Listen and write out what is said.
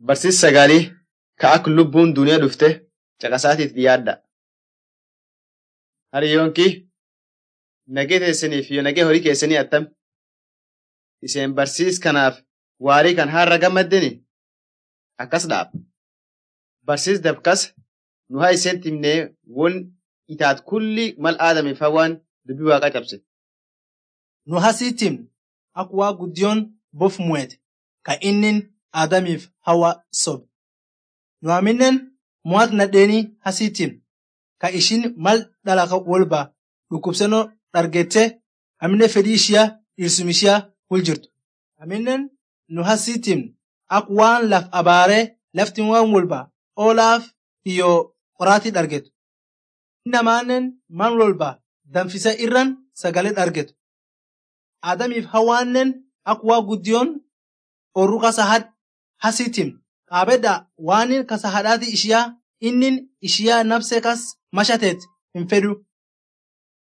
barsiis sagalii ka ak lubbuun duniyaa dhufte caqasaatiif dhiyaadha. Hariyyoonki nagee teessaniif iyo nagee horii keessanii attam iseen barsiis kanaaf waarii kan har'a gammaddeni akkas dhaab. Barsiis dabkas nu haa iseen timnee won itaat kulli mal aadamiif hawaan dubbii waaqaa cabse. Nu hasiitim ak waa guddiyoon bof mu'ete ka innin Aadamiif hawa sobe. Nu aminen mo'at nadheenii hasiitim ka ishin mal dhalaka wolba dhukkubsannoo dhargette aminen fedhii ishiyaa dhirsum ishiyaa hul jirtu. Aminen nu hasiitim ak waan laf abaaree laftin waan wolba oolaaf iyo qoraatii dhargetu. Innamaannen man wolba danfisa irran sagalee dhargetu. Aadamiif hawaannen ak waa guddiyoon orru kasa had hasiitim qaabedda waanin kasa hadhaati ishiyaa innin ishiyaa nabse kas mashateet hin fedhu.